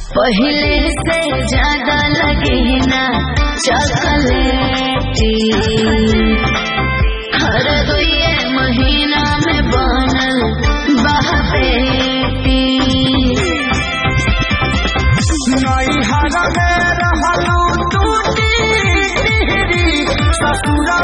पहले से ज्यादा लगे ना चॉकलेटी हर दुए महीना में बनल बहपेटी नैहर में रहलू टूटी टिहरी ससुर